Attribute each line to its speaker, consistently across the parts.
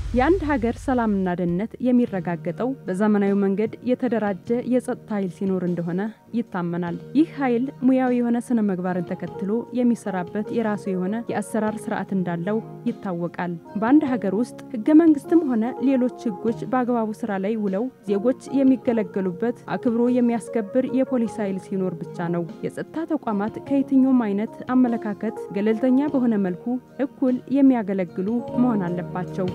Speaker 1: የአንድ ሀገር ሰላምና ደህንነት የሚረጋገጠው በዘመናዊ መንገድ የተደራጀ የጸጥታ ኃይል ሲኖር እንደሆነ ይታመናል። ይህ ኃይል ሙያዊ የሆነ ስነ ምግባርን ተከትሎ የሚሰራበት የራሱ የሆነ የአሰራር ስርዓት እንዳለው ይታወቃል። በአንድ ሀገር ውስጥ ህገ መንግስትም ሆነ ሌሎች ህጎች በአግባቡ ስራ ላይ ውለው ዜጎች የሚገለገሉበት አክብሮ የሚያስከብር የፖሊስ ኃይል ሲኖር ብቻ ነው የጸጥታ ተቋማት ከየትኛውም አይነት አመለካከት ገለልተኛ በሆነ መልኩ እኩል የሚያገለግሉ መሆን አለባቸው።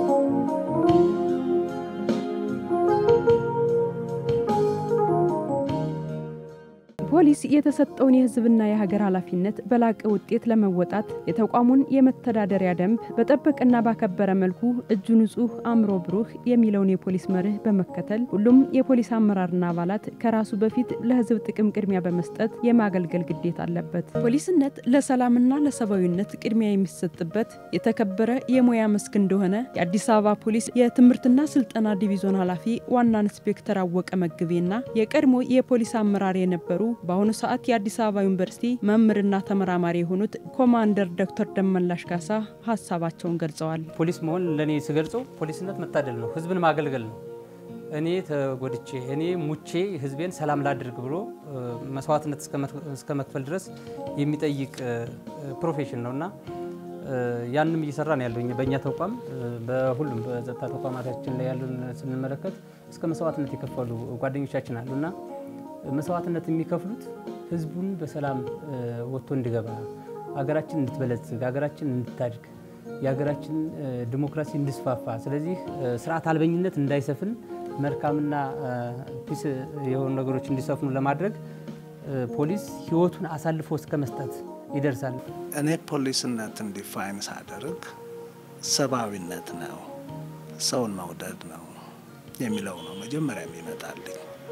Speaker 1: ፖሊስ የተሰጠውን የህዝብና የሀገር ኃላፊነት በላቀ ውጤት ለመወጣት የተቋሙን የመተዳደሪያ ደንብ በጠበቀና ባከበረ መልኩ እጁ ንጹህ አእምሮ ብሩህ የሚለውን የፖሊስ መርህ በመከተል ሁሉም የፖሊስ አመራርና አባላት ከራሱ በፊት ለህዝብ ጥቅም ቅድሚያ በመስጠት የማገልገል ግዴታ አለበት። ፖሊስነት ለሰላምና ለሰብአዊነት ቅድሚያ የሚሰጥበት የተከበረ የሙያ መስክ እንደሆነ የአዲስ አበባ ፖሊስ የትምህርትና ስልጠና ዲቪዞን ኃላፊ ዋና ኢንስፔክተር አወቀ መግቤና የቀድሞ የፖሊስ አመራር የነበሩ በአሁኑ ሰዓት የአዲስ አበባ ዩኒቨርሲቲ መምህርና ተመራማሪ የሆኑት ኮማንደር ዶክተር ደመላሽ ካሳ ሀሳባቸውን ገልጸዋል።
Speaker 2: ፖሊስ መሆን ለእኔ ስገልጸው ፖሊስነት መታደል ነው፣ ህዝብን ማገልገል ነው። እኔ ተጎድቼ እኔ ሙቼ ህዝቤን ሰላም ላድርግ ብሎ መስዋዕትነት እስከ መክፈል ድረስ የሚጠይቅ ፕሮፌሽን ነው እና ያንም እየሰራ ነው ያለው በእኛ ተቋም በሁሉም በጸጥታ ተቋማታችን ላይ ያሉን ስንመለከት እስከ መስዋዕትነት የከፈሉ ጓደኞቻችን አሉና መስዋዕትነት የሚከፍሉት ህዝቡን በሰላም ወጥቶ እንዲገባ ሀገራችን እንድትበለጽግ ሀገራችን እንድታድግ የሀገራችን ዲሞክራሲ እንዲስፋፋ ስለዚህ ስርዓት አልበኝነት እንዳይሰፍን መልካምና ፒስ የሆኑ ነገሮች እንዲሰፍኑ ለማድረግ ፖሊስ ህይወቱን አሳልፎ እስከ መስጠት ይደርሳል።
Speaker 3: እኔ ፖሊስነትን ዲፋይን ሳደርግ ሰብአዊነት ነው፣ ሰውን መውደድ ነው የሚለው ነው መጀመሪያ የሚመጣልኝ።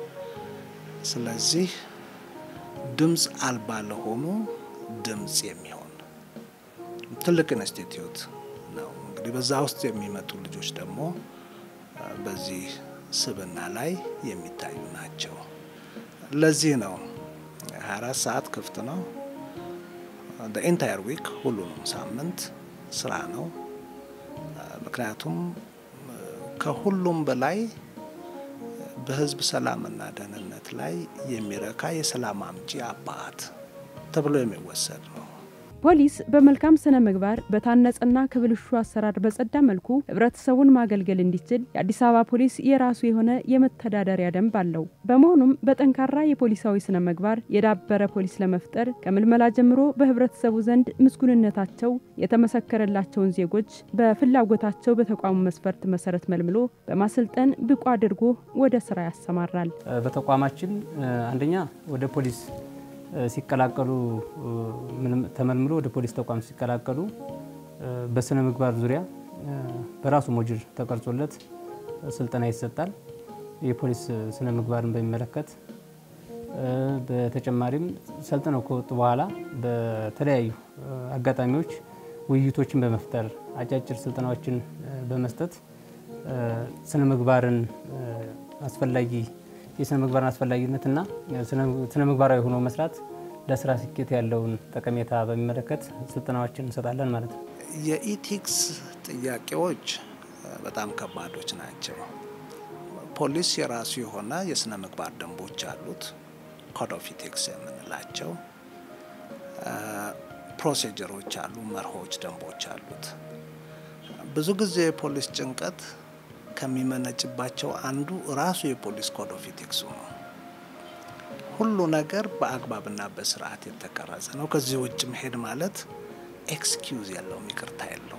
Speaker 3: ስለዚህ ድምፅ አልባ ለሆኑ ድምፅ የሚሆን ትልቅ ኢንስቲትዩት ነው። እንግዲህ በዛ ውስጥ የሚመጡ ልጆች ደግሞ በዚህ ስብና ላይ የሚታዩ ናቸው። ለዚህ ነው 24 ሰዓት ክፍት ነው። ኢንታየር ዊክ ሁሉንም ሳምንት ስራ ነው። ምክንያቱም ከሁሉም በላይ በህዝብ ሰላምና ደህንነት ላይ የሚረካ የሰላም አምጪ አባት ተብሎ የሚወሰድ ነው።
Speaker 1: ፖሊስ በመልካም ስነ ምግባር በታነጸና ከብልሹ አሰራር በጸዳ መልኩ ህብረተሰቡን ማገልገል እንዲችል የአዲስ አበባ ፖሊስ የራሱ የሆነ የመተዳደሪያ ደንብ አለው። በመሆኑም በጠንካራ የፖሊሳዊ ስነ ምግባር የዳበረ ፖሊስ ለመፍጠር ከምልመላ ጀምሮ በህብረተሰቡ ዘንድ ምስጉንነታቸው የተመሰከረላቸውን ዜጎች በፍላጎታቸው በተቋሙ መስፈርት መሰረት መልምሎ በማሰልጠን ብቁ አድርጎ ወደ ስራ ያሰማራል።
Speaker 2: በተቋማችን አንደኛ ወደ ፖሊስ ሲቀላቀሉ ተመልምሎ ወደ ፖሊስ ተቋም ሲቀላቀሉ በስነ ምግባር ዙሪያ በራሱ ሞጁል ተቀርጾለት ስልጠና ይሰጣል። የፖሊስ ስነ ምግባርን በሚመለከት በተጨማሪም ሰልጥነው ከወጡ በኋላ በተለያዩ አጋጣሚዎች ውይይቶችን በመፍጠር አጫጭር ስልጠናዎችን በመስጠት ስነ ምግባርን አስፈላጊ የስነ ምግባርን አስፈላጊነትና ስነ ምግባራዊ ሆኖ መስራት ለስራ ስኬት ያለውን ጠቀሜታ በሚመለከት ስልጠናዎችን እንሰጣለን ማለት ነው።
Speaker 3: የኢቲክስ ጥያቄዎች በጣም ከባዶች ናቸው። ፖሊስ የራሱ የሆነ የስነ ምግባር ደንቦች አሉት፣ ኮድ ኦፍ ኢቲክስ የምንላቸው ፕሮሲጀሮች አሉ፣ መርሆች፣ ደንቦች አሉት። ብዙ ጊዜ የፖሊስ ጭንቀት ከሚመነጭባቸው አንዱ ራሱ የፖሊስ ኮድ ኦፍ ኢቲክሱ ነው። ሁሉ ነገር በአግባብና በስርዓት የተቀረጸ ነው። ከዚህ ውጭ መሄድ ማለት ኤክስኪውዝ የለውም፣ ይቅርታ የለውም።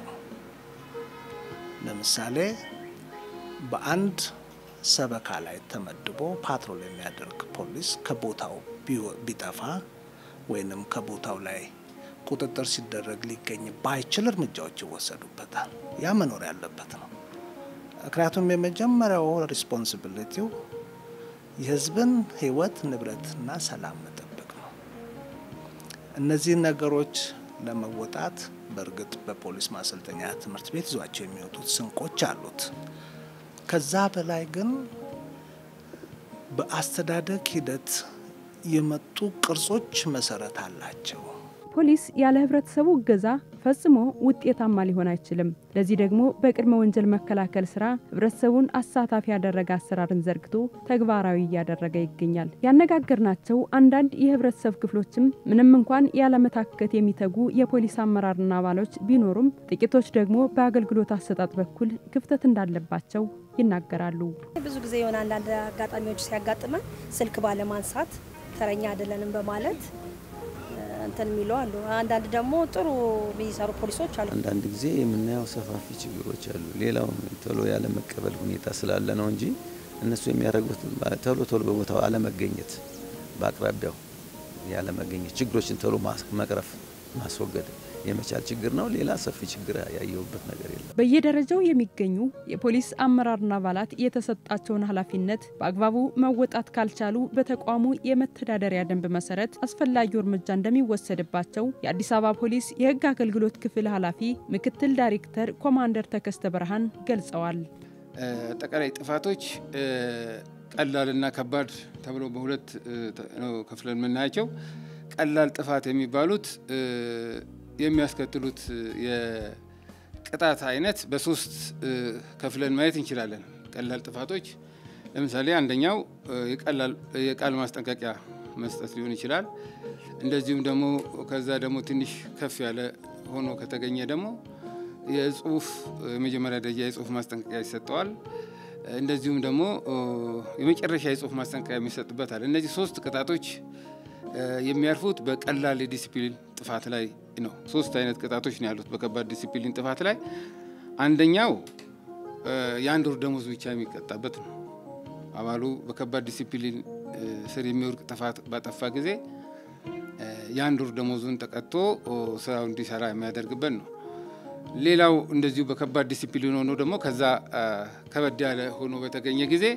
Speaker 3: ለምሳሌ በአንድ ሰበካ ላይ ተመድቦ ፓትሮል የሚያደርግ ፖሊስ ከቦታው ቢጠፋ ወይንም ከቦታው ላይ ቁጥጥር ሲደረግ ሊገኝ ባይችል እርምጃዎች ይወሰዱበታል። ያ መኖር ያለበት ነው። ምክንያቱም የመጀመሪያው ሪስፖንሲቢሊቲው የሕዝብን ሕይወት ንብረትና ሰላም መጠበቅ ነው። እነዚህን ነገሮች ለመወጣት በእርግጥ በፖሊስ ማሰልጠኛ ትምህርት ቤት ይዟቸው የሚወጡት ስንቆች አሉት። ከዛ በላይ ግን በአስተዳደግ ሂደት የመጡ ቅርጾች መሰረት አላቸው።
Speaker 1: ፖሊስ ያለ ህብረተሰቡ እገዛ ፈጽሞ ውጤታማ ሊሆን አይችልም። ለዚህ ደግሞ በቅድመ ወንጀል መከላከል ስራ ህብረተሰቡን አሳታፊ ያደረገ አሰራርን ዘርግቶ ተግባራዊ እያደረገ ይገኛል። ያነጋገርናቸው አንዳንድ የህብረተሰብ ክፍሎችም ምንም እንኳን ያለመታከት የሚተጉ የፖሊስ አመራርና አባሎች ቢኖሩም ጥቂቶች ደግሞ በአገልግሎት አሰጣጥ በኩል ክፍተት እንዳለባቸው ይናገራሉ።
Speaker 4: ብዙ ጊዜ የሆነ አንዳንድ አጋጣሚዎች ሲያጋጥመን ስልክ ባለማንሳት ተረኛ አይደለንም በማለት እንትን የሚሉ አሉ። አንዳንድ ደግሞ ጥሩ የሚሰሩ ፖሊሶች አሉ።
Speaker 5: አንዳንድ ጊዜ የምናየው ሰፋፊ ችግሮች አሉ። ሌላው ቶሎ ያለመቀበል ሁኔታ ስላለ ነው እንጂ እነሱ የሚያደርጉት ቶሎ ቶሎ በቦታው አለመገኘት፣ በአቅራቢያው ያለመገኘት፣ ችግሮችን ቶሎ መቅረፍ ማስወገድ የመቻል ችግር ነው። ሌላ ሰፊ ችግር ያየሁበት ነገር የለም።
Speaker 1: በየደረጃው የሚገኙ የፖሊስ አመራርና አባላት የተሰጣቸውን ኃላፊነት በአግባቡ መወጣት ካልቻሉ በተቋሙ የመተዳደሪያ ደንብ መሰረት አስፈላጊው እርምጃ እንደሚወሰድባቸው የአዲስ አበባ ፖሊስ የሕግ አገልግሎት ክፍል ኃላፊ ምክትል ዳይሬክተር ኮማንደር ተከስተ ብርሃን ገልጸዋል።
Speaker 6: አጠቃላይ ጥፋቶች ቀላልና ከባድ ተብሎ በሁለት ነው ከፍለን የምናያቸው። ቀላል ጥፋት የሚባሉት የሚያስከትሉት የቅጣት አይነት በሶስት ከፍለን ማየት እንችላለን። ቀላል ጥፋቶች ለምሳሌ አንደኛው የቃል ማስጠንቀቂያ መስጠት ሊሆን ይችላል። እንደዚሁም ደግሞ ከዛ ደግሞ ትንሽ ከፍ ያለ ሆኖ ከተገኘ ደግሞ የጽሁፍ የመጀመሪያ ደረጃ የጽሁፍ ማስጠንቀቂያ ይሰጠዋል። እንደዚሁም ደግሞ የመጨረሻ የጽሁፍ ማስጠንቀቂያ የሚሰጥበታል። እነዚህ ሶስት ቅጣቶች የሚያርፉት በቀላል የዲሲፕሊን ጥፋት ላይ ነው። ሶስት አይነት ቅጣቶች ነው ያሉት በከባድ ዲሲፕሊን ጥፋት ላይ። አንደኛው የአንድ ወር ደሞዝ ብቻ የሚቀጣበት ነው። አባሉ በከባድ ዲሲፕሊን ስር የሚወድቅ ጥፋት ባጠፋ ጊዜ የአንድ ወር ደሞዙን ተቀጥቶ ስራው እንዲሰራ የሚያደርግበት ነው። ሌላው እንደዚሁ በከባድ ዲሲፕሊን ሆኖ ደግሞ ከዛ ከበድ ያለ ሆኖ በተገኘ ጊዜ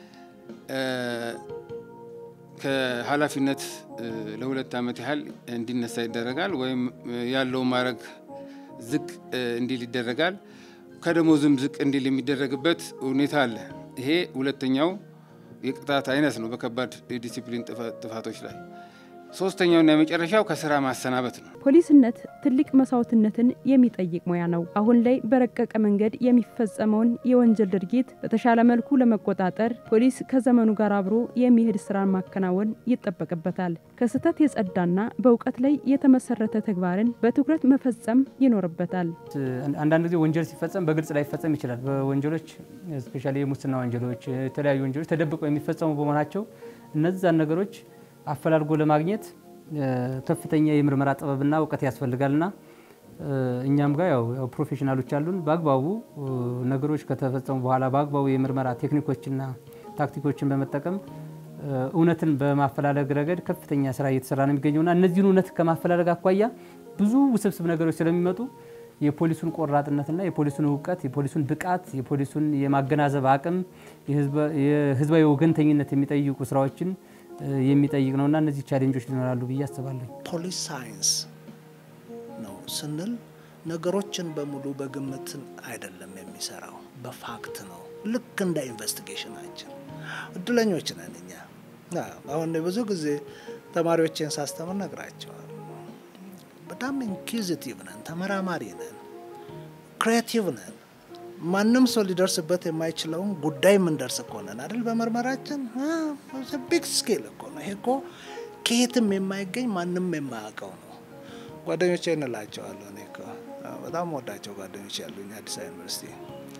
Speaker 6: ከኃላፊነት ለሁለት ዓመት ያህል እንዲነሳ ይደረጋል። ወይም ያለው ማዕረግ ዝቅ እንዲል ይደረጋል። ከደሞዝም ዝቅ እንዲል የሚደረግበት ሁኔታ አለ። ይሄ ሁለተኛው የቅጣት አይነት ነው በከባድ የዲሲፕሊን ጥፋቶች ላይ። ሶስተኛውና የመጨረሻው ከስራ ማሰናበት ነው።
Speaker 1: ፖሊስነት ትልቅ መስዋዕትነትን የሚጠይቅ ሙያ ነው። አሁን ላይ በረቀቀ መንገድ የሚፈጸመውን የወንጀል ድርጊት በተሻለ መልኩ ለመቆጣጠር ፖሊስ ከዘመኑ ጋር አብሮ የሚሄድ ስራን ማከናወን ይጠበቅበታል። ከስህተት የጸዳና በእውቀት ላይ የተመሰረተ ተግባርን በትኩረት መፈጸም ይኖርበታል።
Speaker 2: አንዳንድ ጊዜ ወንጀል ሲፈጸም በግልጽ ላይፈጸም ይችላል። በወንጀሎች ስፔሻሊ የሙስና ወንጀሎች፣ የተለያዩ ወንጀሎች ተደብቀው የሚፈጸሙ በመሆናቸው እነዛን ነገሮች አፈላልጎ ለማግኘት ከፍተኛ የምርመራ ጥበብና እውቀት ያስፈልጋልና እኛም ጋር ያው ፕሮፌሽናሎች አሉን። በአግባቡ ነገሮች ከተፈጸሙ በኋላ በአግባቡ የምርመራ ቴክኒኮችና ታክቲኮችን በመጠቀም እውነትን በማፈላለግ ረገድ ከፍተኛ ስራ እየተሰራ ነው የሚገኘውና እነዚህን እውነት ከማፈላለግ አኳያ ብዙ ውስብስብ ነገሮች ስለሚመጡ የፖሊሱን ቆራጥነትና የፖሊሱን እውቀት፣ የፖሊሱን ብቃት፣ የፖሊሱን የማገናዘብ አቅም፣ የህዝባዊ ወገንተኝነት የሚጠይቁ ስራዎችን የሚጠይቅ ነውና እነዚህ ቻሌንጆች ሊኖራሉ ብዬ አስባለሁ።
Speaker 3: ፖሊስ ሳይንስ ነው ስንል ነገሮችን በሙሉ በግምት አይደለም የሚሰራው፣ በፋክት ነው። ልክ እንደ ኢንቨስቲጌሽናችን እድለኞች ነን እኛ። አሁን ብዙ ጊዜ ተማሪዎችን ሳስተምር ነግራቸዋል። በጣም ኢንኩዚቲቭ ነን፣ ተመራማሪ ነን፣ ክሬቲቭ ነን። ማንም ሰው ሊደርስበት የማይችለውን ጉዳይ የምንደርስ እኮ ነን አይደል? በምርመራችን ቢግ ስኬል እኮ ነው ይሄ። እኮ ከየትም የማይገኝ ማንም የማያውቀው ነው። ጓደኞቼ እንላቸዋለሁ። እኔ እኮ በጣም ወዳቸው ጓደኞች ያሉኝ አዲስ አበባ ዩኒቨርሲቲ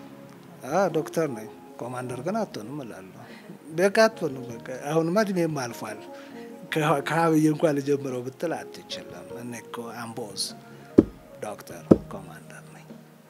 Speaker 3: ዶክተር ነኝ ኮማንደር ግን አትሆንም እላለሁ። በቃ አትሆንም። በቃ አሁንማ እድሜም አልፏል። ከሀብዬ እንኳን ልጀምረው ብትል አትችልም። እኔ እኮ አምቦዝ ዶክተር ኮማንደር ነኝ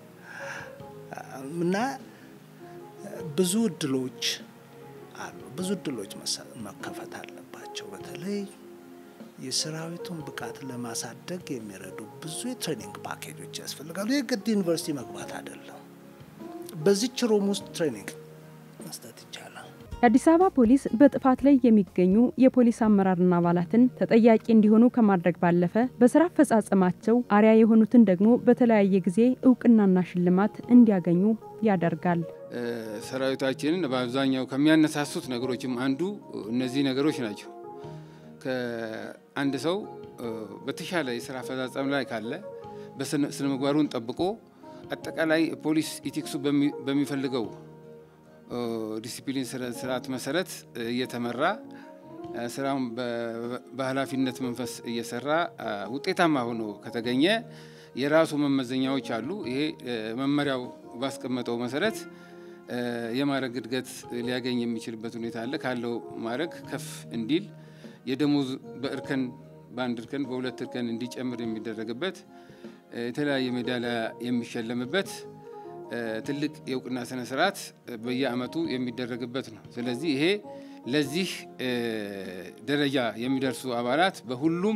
Speaker 3: እና ብዙ እድሎች አሉ። ብዙ እድሎች መከፈት አለባቸው። በተለይ የሰራዊቱን ብቃት ለማሳደግ የሚረዱ ብዙ የትሬኒንግ ፓኬጆች ያስፈልጋሉ። የግድ ዩኒቨርሲቲ መግባት አይደለም። በዚች ሩም ውስጥ ትሬኒንግ መስጠት ይቻላል።
Speaker 1: የአዲስ አበባ ፖሊስ በጥፋት ላይ የሚገኙ የፖሊስ አመራርና አባላትን ተጠያቂ እንዲሆኑ ከማድረግ ባለፈ በስራ አፈጻጸማቸው አርያ የሆኑትን ደግሞ በተለያየ ጊዜ እውቅናና ሽልማት እንዲያገኙ ያደርጋል።
Speaker 6: ሰራዊታችንን በአብዛኛው ከሚያነሳሱት ነገሮችም አንዱ እነዚህ ነገሮች ናቸው። ከአንድ ሰው በተሻለ የስራ አፈጻጸም ላይ ካለ በስነ ምግባሩን ጠብቆ አጠቃላይ ፖሊስ ኢቲክሱ በሚፈልገው ዲሲፕሊን ስርዓት መሰረት እየተመራ ስራውን በኃላፊነት መንፈስ እየሰራ ውጤታማ ሆኖ ከተገኘ የራሱ መመዘኛዎች አሉ። ይሄ መመሪያው ባስቀመጠው መሰረት የማዕረግ እድገት ሊያገኝ የሚችልበት ሁኔታ አለ። ካለው ማዕረግ ከፍ እንዲል የደሞዝ በእርከን በአንድ እርከን በሁለት እርከን እንዲጨምር የሚደረግበት የተለያየ ሜዳሊያ የሚሸለምበት ትልቅ የእውቅና ስነ ስርዓት በየአመቱ የሚደረግበት ነው። ስለዚህ ይሄ ለዚህ ደረጃ የሚደርሱ አባላት በሁሉም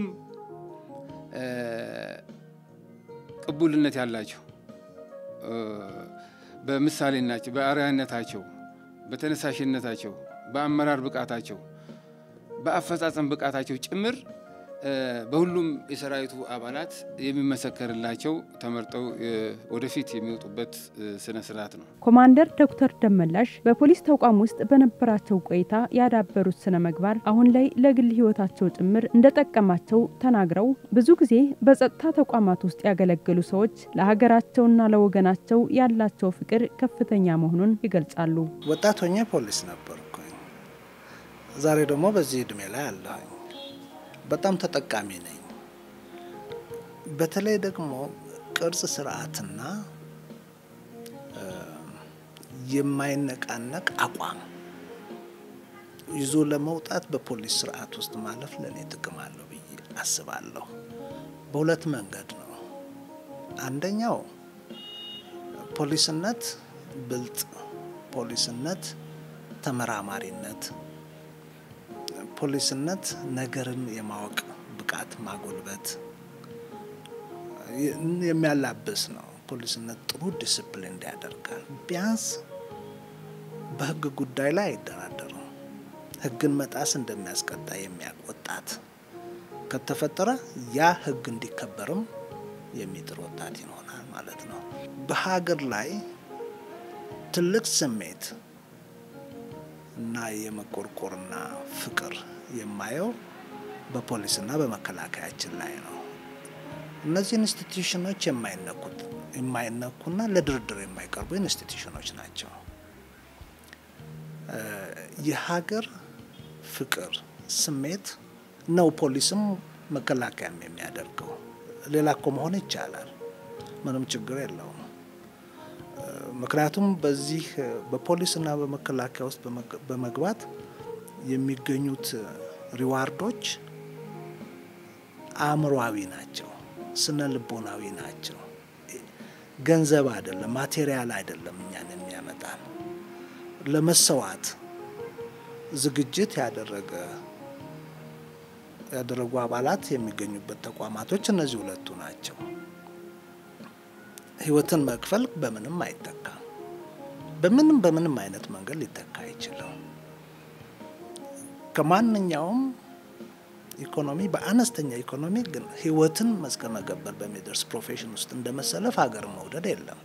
Speaker 6: ቅቡልነት ያላቸው በምሳሌናቸው፣ በአርአያነታቸው፣ በተነሳሽነታቸው፣ በአመራር ብቃታቸው፣ በአፈጻጸም ብቃታቸው ጭምር በሁሉም የሰራዊቱ አባላት የሚመሰከርላቸው ተመርጠው ወደፊት የሚወጡበት ስነ ስርዓት ነው።
Speaker 1: ኮማንደር ዶክተር ደመላሽ በፖሊስ ተቋም ውስጥ በነበራቸው ቆይታ ያዳበሩት ስነ ምግባር አሁን ላይ ለግል ሕይወታቸው ጭምር እንደጠቀማቸው ተናግረው ብዙ ጊዜ በጸጥታ ተቋማት ውስጥ ያገለገሉ ሰዎች ለሀገራቸውና ለወገናቸው ያላቸው ፍቅር ከፍተኛ መሆኑን ይገልጻሉ።
Speaker 3: ወጣት ሆኜ ፖሊስ ነበርኩኝ። ዛሬ ደግሞ በዚህ እድሜ ላይ አለሁኝ። በጣም ተጠቃሚ ነኝ። በተለይ ደግሞ ቅርጽ ስርዓትና የማይነቃነቅ አቋም ይዞ ለመውጣት በፖሊስ ስርዓት ውስጥ ማለፍ ለእኔ ጥቅም አለው ብዬ አስባለሁ። በሁለት መንገድ ነው። አንደኛው ፖሊስነት ብልጥ፣ ፖሊስነት ተመራማሪነት ፖሊስነት ነገርን የማወቅ ብቃት ማጎልበት የሚያላብስ ነው። ፖሊስነት ጥሩ ዲስፕሊን ያደርጋል። ቢያንስ በህግ ጉዳይ ላይ አይደራደሩም። ህግን መጣስ እንደሚያስቀጣ የሚያውቅ ወጣት ከተፈጠረ ያ ህግ እንዲከበርም የሚጥር ወጣት ይሆናል ማለት ነው። በሀገር ላይ ትልቅ ስሜት እና የመቆርቆርና ፍቅር የማየው በፖሊስና በመከላከያችን ላይ ነው። እነዚህ ኢንስቲትዩሽኖች የማይነኩት የማይነኩና ለድርድር የማይቀርቡ ኢንስቲትዩሽኖች ናቸው። የሀገር ፍቅር ስሜት ነው ፖሊስም መከላከያም የሚያደርገው። ሌላ እኮ መሆን ይቻላል፣ ምንም ችግር የለውም። ምክንያቱም በዚህ በፖሊስና በመከላከያ ውስጥ በመግባት የሚገኙት ሪዋርዶች አእምሯዊ ናቸው፣ ስነ ልቦናዊ ናቸው። ገንዘብ አይደለም፣ ማቴሪያል አይደለም እኛን የሚያመጣን ለመሰዋት ዝግጅት ያደረገ ያደረጉ አባላት የሚገኙበት ተቋማቶች እነዚህ ሁለቱ ናቸው። ህይወትን መክፈል በምንም አይተካም። በምንም በምንም አይነት መንገድ ሊተካ አይችልም። ከማንኛውም ኢኮኖሚ በአነስተኛ ኢኮኖሚ ግን ህይወትን እስከ መገበር በሚደርስ ፕሮፌሽን ውስጥ እንደመሰለፍ ሀገር መውደድ የለም።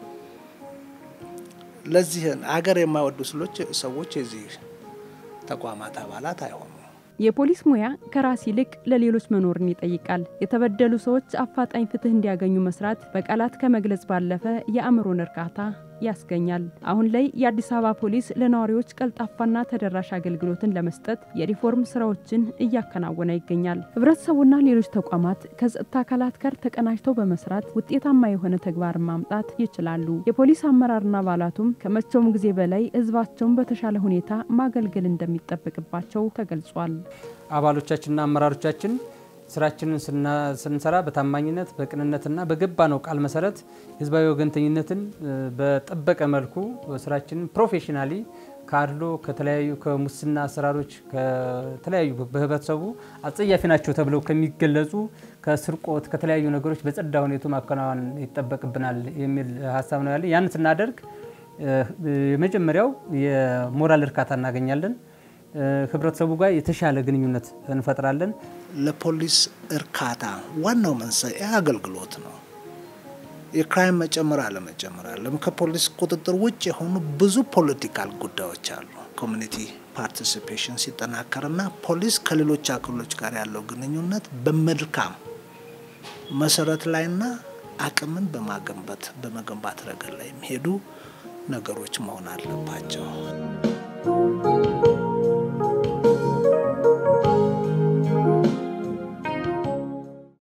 Speaker 3: ለዚህ ሀገር የማይወዱ ስሎች ሰዎች የዚህ ተቋማት አባላት አይሆኑም።
Speaker 1: የፖሊስ ሙያ ከራስ ይልቅ ለሌሎች መኖርን ይጠይቃል። የተበደሉ ሰዎች አፋጣኝ ፍትህ እንዲያገኙ መስራት በቃላት ከመግለጽ ባለፈ የአእምሮን እርካታ ያስገኛል። አሁን ላይ የአዲስ አበባ ፖሊስ ለነዋሪዎች ቀልጣፋና ተደራሽ አገልግሎትን ለመስጠት የሪፎርም ስራዎችን እያከናወነ ይገኛል። ህብረተሰቡና ሌሎች ተቋማት ከጸጥታ አካላት ጋር ተቀናጅተው በመስራት ውጤታማ የሆነ ተግባርን ማምጣት ይችላሉ። የፖሊስ አመራርና አባላቱም ከመቼውም ጊዜ በላይ ህዝባቸውን በተሻለ ሁኔታ ማገልገል እንደሚጠበቅባቸው ተገልጿል።
Speaker 2: አባሎቻችንና አመራሮቻችን ስራችንን ስንሰራ በታማኝነት በቅንነትና በገባ ነው ቃል መሰረት ህዝባዊ ወገንተኝነትን በጠበቀ መልኩ ስራችንን ፕሮፌሽናሊ ከአድሎ ከተለያዩ ከሙስና አሰራሮች ከተለያዩ በህብረተሰቡ አጸያፊ ናቸው ተብለው ከሚገለጹ ከስርቆት ከተለያዩ ነገሮች በጸዳ ሁኔቱ ማከናወን ይጠበቅብናል የሚል ሀሳብ ነው ያለ። ያን ስናደርግ የመጀመሪያው የሞራል እርካታ እናገኛለን። ህብረተሰቡ ጋር የተሻለ ግንኙነት እንፈጥራለን።
Speaker 3: ለፖሊስ እርካታ ዋናው መንስኤ አገልግሎት ነው። የክራይም መጨመር አለመጨመር አለም ከፖሊስ ቁጥጥር ውጭ የሆኑ ብዙ ፖለቲካል ጉዳዮች አሉ። ኮሚኒቲ ፓርቲሲፔሽን ሲጠናከርና ፖሊስ ከሌሎች አካሎች ጋር ያለው ግንኙነት በመልካም መሰረት ላይና አቅምን በማገንባት በመገንባት ረገድ ላይ የሚሄዱ ነገሮች መሆን አለባቸው።